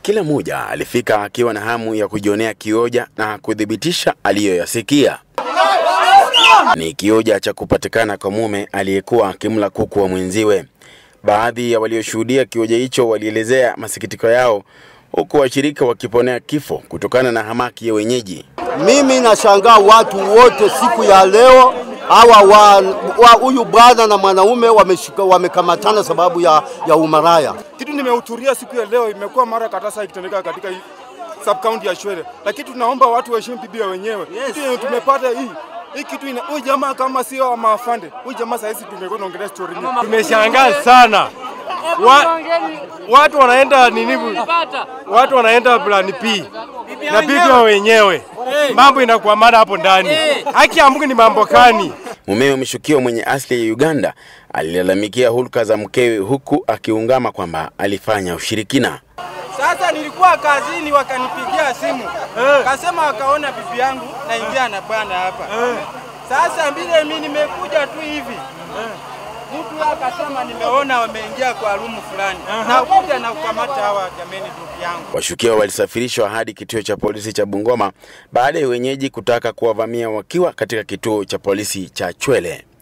Kila mmoja alifika akiwa na hamu ya kujionea kioja na kuthibitisha aliyoyasikia. Ni kioja cha kupatikana kwa mume aliyekuwa akimla kuku wa mwenziwe. Baadhi ya walioshuhudia kioja hicho walielezea masikitiko yao, huku washirika wakiponea kifo kutokana na hamaki ya wenyeji. Mimi nashangaa watu wote siku ya leo hawa wa wa huyu bwana na mwanaume wameshika wamekamatana sababu ya, ya umaraya. Kitu nimehudhuria siku ya leo imekuwa mara katasa ikitendeka katika hii sub county ya Shwele, lakini tunaomba watu waheshimu Biblia wenyewe. Kitu yenye tumepata hii hii kitu ina huyu jamaa kama sio wa maafande, huyu jamaa sasa hizi tungekuwa tunaongelea story nyingi. Tumeshangaa sana wa, watu wanaenda nini, watu wanaenda plan P na biblia wenyewe, mambo inakwamana hapo ndani. Haki ya Mungu ni mambo kani? Mumewe mshukiwa mwenye asili ya Uganda alilalamikia hulka za mkewe huku akiungama kwamba alifanya ushirikina. Sasa nilikuwa kazini, wakanipigia simu kasema wakaona bibi yangu naingia na bwana hapa. Sasa vile mimi nimekuja tu hivi mtu akasema nimeona wameingia kwa rumu fulani, na kuja na kukamata hawa jameni, bibi yangu. Washukiwa walisafirishwa hadi kituo cha polisi cha Bungoma baada ya wenyeji kutaka kuwavamia wakiwa katika kituo cha polisi cha Chwele.